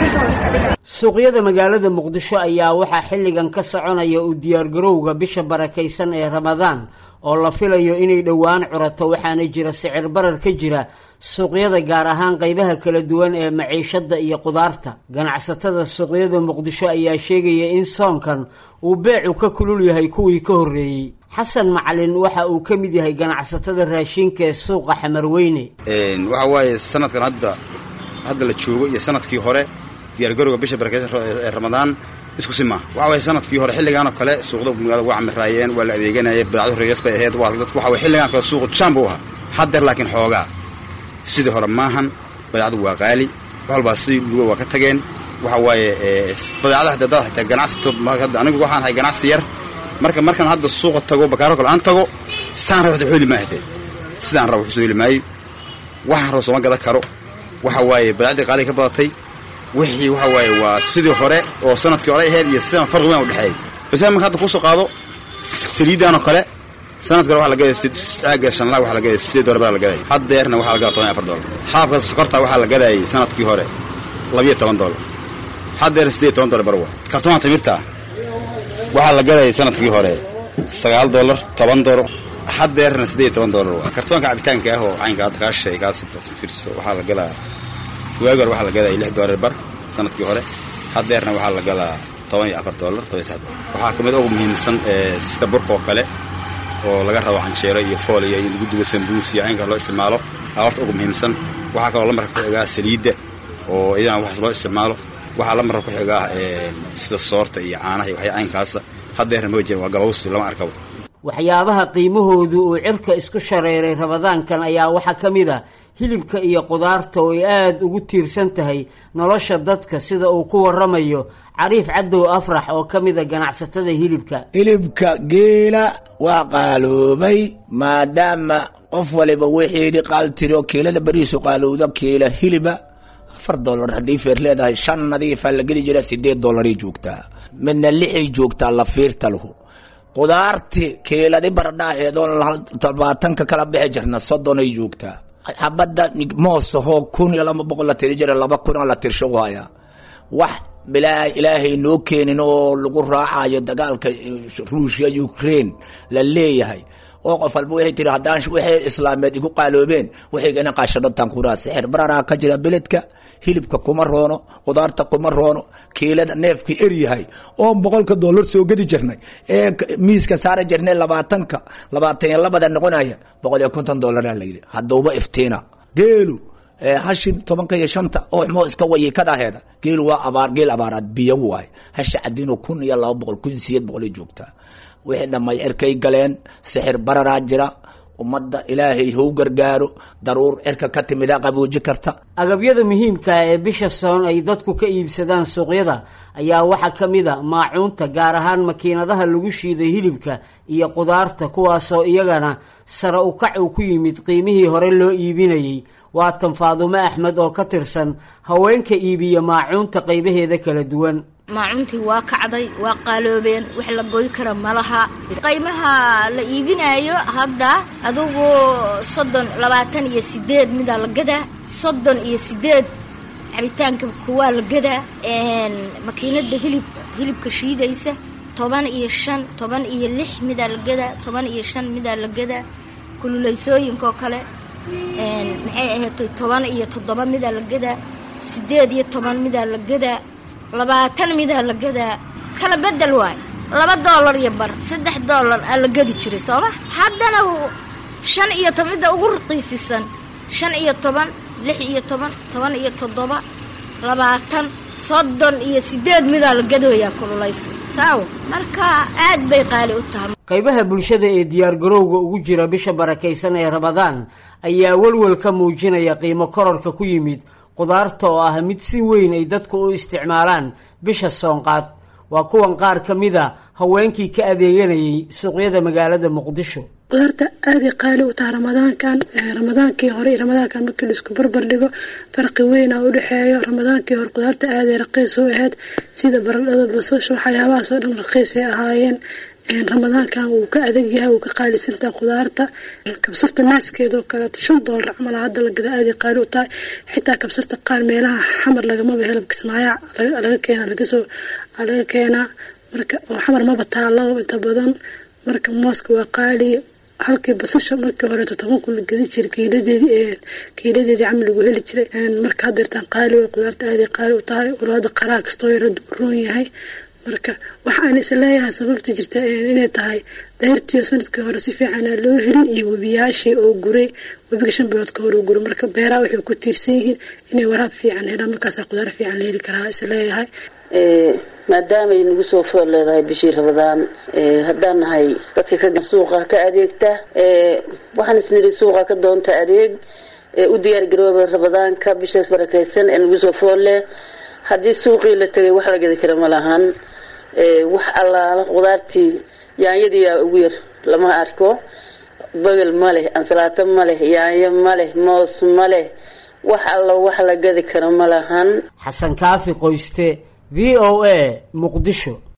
suuqyada magaalada muqdisho ayaa waxaa xilligan ka soconaya u diyaargarowga bisha barakaysan ee ramadaan oo la filayo inay dhowaan curato waxaana jira sicir barar ka jira suuqyada gaar ahaan qaybaha kala duwan ee maciishada iyo qudaarta ganacsatada suuqyada muqdisho ayaa sheegaya in soonkan uu beecu ka kulul yahay kuwii ka horreeyey xasan macalin waxa uu ka mid yahay ganacsatada raashinka ee suuqa xamarweyne waxa waaye sanadkan hadda hadda la joogo iyo sanadkii hore diyaargarowga bisha barakeysan ee ramadaan isku si maa waxa waye sanadkii hore xilligaan oo kale suuqda magaalada waa camiraayeen waa la adeeganayay badacdu reeyas bay ahayd waa dadku waxa waye xilligaan kale suuqu jaan buu ahaa haddeer laakiin xoogaa sidii hore maahan badeecadu waa qaali wax walbaa sidii luga waa ka tageen waxa waaye badeecada hadda dad xitaa ganacsatood hadda anigu waxaan ahay ganacsi yar marka markaan hadda suuqa tago bakaaro kale aan tago saan raba waxda heli maayo xitaa sidaan raba waxusoo heli maayo waxaan raba sooma gadan karo waxa waaye badeecdii qaaliga ka badatay wixii waxa waaye waa sidii hore oo sanadkii hore ahayd iyo sidaan farqi weyn u dhexeeyay base marka hadda kusoo qaado saliidan oo kale sanadka hore waxa la gadaya caaga shanlaha waxa la gadaya sideed dolar baa la gadaya haddeerna waxaa la gadaa toban iyo afar dolar xaabka sokorta waxaa la gadayay sanadkii hore labiyo toban dolar haddeerna sideed iyo toban dolar barwa kartoonka timirta waxaa la gadayay sanadkii hore sagaal dolar toban dolar haddeerna sideed iyo toban dolar waa kartoonka cabitaanka ah oo caynka hadda kaa shay kaas fiirso waxaa la gadaa waagi hore waxaa la gadaya lix dolar bar sanadkii hore haddeerna waxaa la gadaa toban iyo afar dolar toban iyo sax dolar waxaa ka mid ugu muhiimsan sida burka oo kale oo laga rabo canjeero iyo fooliya iyo lagu dubo sambuus iyo caynka loo isticmaalo aa horta ugu muhiimsan waxaa kaloo lamarka ku xigaa saliidda oo iyadana waxaas loo isticmaalo waxaa lamarka ku xigaa sida soorta iyo caanaha iyo waxya caynkaasa haddeerna ma jiran waa galawsi lama arkabo waxyaabaha qiimahoodu uu cirka isku shareeray ramadaankan ayaa waxaa ka mid a hilibka iyo qudaarta oo ay aada ugu tiirsan tahay nolosha dadka sida uu ku waramayo cariif cadow afrax oo ka mid a ganacsatada hilibka hilibka geela waa qaaloobay maadaama qof waliba wixeedii qaaltiro kiilada beriisu qaalowda kiila hiliba afar dolar haddii feer leedahay shan nadiifaa la gedi jira sideed dolaray joogtaa midna lixay joogtaa lafiirta lahu qudaarti kiiladi baradhaaheedoon labaatanka kala bixi jirna soddonay joogtaa xabadda moosahoo kun iyo laba boqol la tiri jira laba kun oo la tirsho haya wax bilaa ilaahay noo keenin oo lagu raacayo dagaalka ruushya ukraine la leeyahay oo qof walba waxay tiri haddaan waxay islaameed igu qaaloobeen waxaygana qaashadhataan kuraa sixir bararaa ka jira beledka hilibka kuma roono qudaarta kuma roono kiilada neefkii eryahay oon boqolka dollar soo gedi jirnay ee miiska saara jirnay labaatanka labaatan iyo labada noqonaya boqol iyo konton dollaraa layidhi haddauba iftiina geelu hashi tobanka iyo shanta oo moo iska wayikadaheeda geelu waa abaar geel abaaraad biyo waay hashi cadino kun iyo laba boqol kun sideed boqolay joogtaa wixii dhammay cirkay galeen sixir bararaa jira ummadda ilaahay hou gargaaro daruur cirka ka timida qabooji karta agabyada muhiimkaa ee bisha soon ay dadku ka iibsadaan suuqyada ayaa waxaa ka mid a maacuunta gaar ahaan makiinadaha lagu shiiday hilibka iyo qudaarta kuwaasoo iyagana sare ukac uu ku yimid qiimihii hore loo iibinayay waa tan faadumo axmed oo ka tirsan haweenka iibiya maacuunta qaybaheeda kala duwan maacuuntii waa kacday waa qaaloobeen wax la goy kara malaha qaymaha la iibinaayo hadda adugu soddon labaatan iyo sideed midaa la gadaa soddon iyo sideed cabitaanka kuwaa la gadaa makiinada hilib hilibka shiidaysa toban iyo shan toban iyo lix midaa la gadaa toban iyo shan midaa la gadaa kululaysooyinkaoo kale maxay ahaatay toban iyo toddoba midaa la gadaa sideed iyo toban midaa la gadaa labaatan midaa la gadaa kala bedel waay laba doolar iyo bar saddex doolar aa la gadi jiray sooma haddana shan iyo toban midda ugu raqiisisan shan iyo toban lix iyo toban toban iyo toddoba labaatan soddon iyo sideed midaa la gadooyaa kululayso saawo marka aad bay qaali u tahay qaybaha bulshada ee diyaargarowga ugu jira bisha barakaysan ee ramadaan ayaa welwel ka muujinaya qiimo kororka ku yimid qudaarta oo ah mid si weyn ay dadku u isticmaalaan bisha soonqaad waa kuwan qaar ka mid a haweenkii ka adeeganayay suuqyada magaalada muqdisho qudaarta aaday qaali u taha ramadaankan ramadaankii hore iyo ramadaankan markii laisku barbar dhigo farqi weyna u dhexeeyo ramadaankii hore qudaarta aaday raqiis u ahayd sida baradhada basasha waxyaabahaas oo dhan raqiisay ahaayeen ramadaankan wuu ka adag yahay wuu ka qaalisantahay khudaarta kabsarta naaskeeda oo kaleeto shan doolar camal hadda la gada aaday qaali u tahay xitaa kabsarta qaar meelaha xamar lagamaba helo kismaayo laga keena lagasoo laga keenaa marka oo xamar maba taalo inta badan marka mooska waa qaali halkii basasha markii horeeto toban kun la gedi jiray kiiladeedii kiiladeedii camal lagu heli jiray marka haddeertaan qaali way qudaarta aaday qaali u tahay walaada qaraar kastoo yara roon yahay marka waxa aan is leeyahay sababta jirta inay tahay dayrtiyo sanadkii hore si fiican aan loo helin iyo webiyaashii oo guray webiga shan bilood ka hore oo guray marka beeraha waxay ku tiirsan yihiin inay waraab fiican helaan markaasaa qudaar fiican la heli karaa is leeyahay maadaamay nagu soo fool leedahay bishii rabadaan haddaan nahay dadka ka suuqa ka adeegta waxaan isniri suuqa ka doonta adeeg u diyaar garooba rabadaanka bishaas barakaysan ee nagu soo fool leh haddii suuqii la tegay wax la gadi kara ma lahan wax allaala qudaartii yaanyadiiyaa ugu yar lama arko bagel ma leh ansalaato ma leh yaanyo ma leh moos ma leh wax allo wax la gadi karo ma lahan xasan kaafi qoyste v o a muqdisho